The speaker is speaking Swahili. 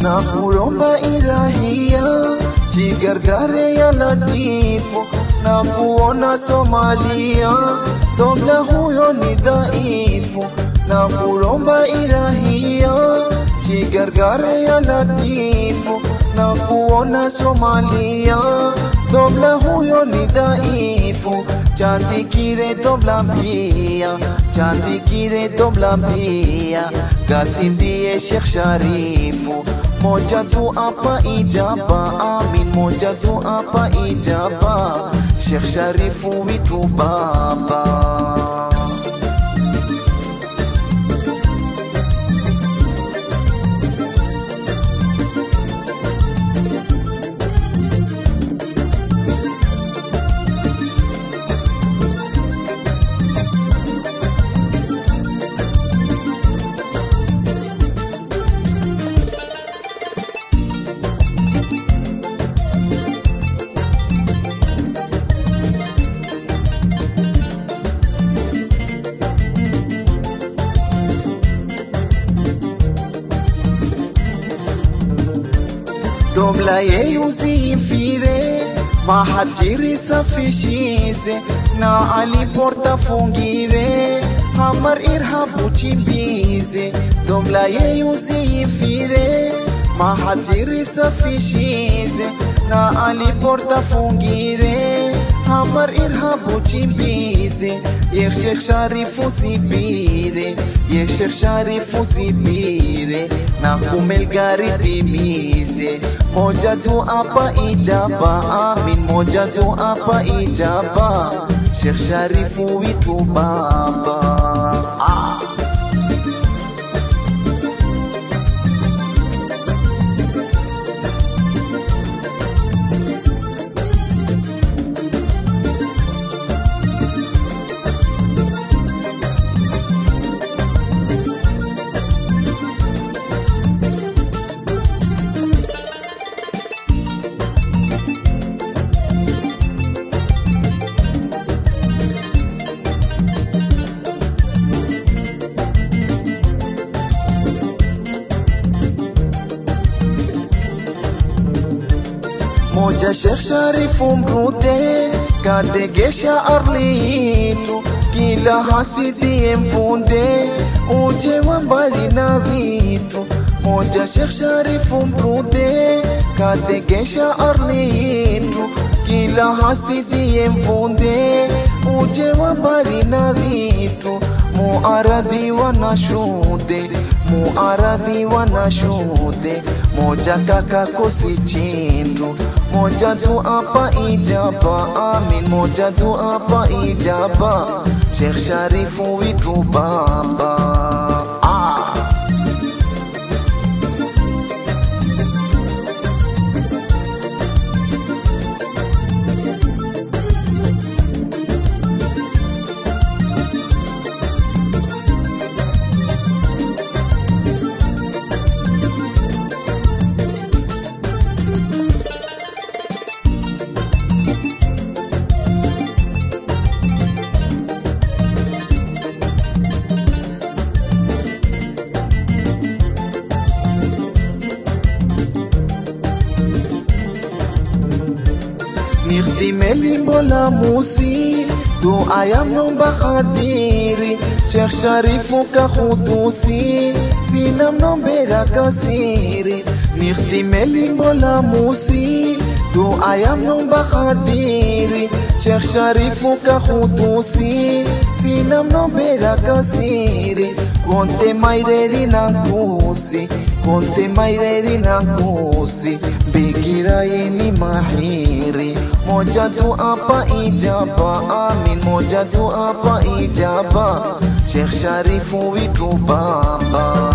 na kuromba ilahia jigargare ya latifu na kuona Somalia domla huyo ni dhaifu na kuromba ilahia jigargare ya latifu na kuona Somalia domla huyo ni dhaifu chandikire domla mpia chandikire domla mpia kasindie Sheikh Sharifu moja tu apa ijaba amin moja tu apa ijaba Sheikh Sharifu witu baba Domla yeyuzi mfire mahajiri safishize na Ali porta fungire hamar irhabu chimbize Domla yeyuzi mfire mahajiri safishize na Ali porta fungire hamar irhabu chimbize Yek Sheikh Sharifu sibire Yek Sheikh Sharifu sibire na kumel gari timize moja tu apa ijaba amin moja tu apa ijaba Sheikh Sharifu witu baba ah. moja Sheikh Sharifu mrude kategesha arlitu kila hasidie mvunde uje wa mbali na vitu moja Sheikh Sharifu mrude kategesha arlitu kila hasidie mvunde uje wa mbali na vitu muaradhi wanashude muaradhi wanashude moja kaka kosi chindu moja tu apa ijaba amin moja tu apa ijaba Sheikh Sharifu witu baba ah. Nikhdime limbo la musi Dua ya mnomba khadiri Sheikh Sharifu ka khudusi Sina mnombera kasiri Nikhdime limbo la musi Dua ya mnomba khadiri Sheikh Sharifu ka khudusi Sina mnombera kasiri Konte maireri na kusi Konte maireri na kusi Bikira yeni mahiri moja tu apa ijaba amin moja tu apa ijaba Sheikh Sharifu witu baba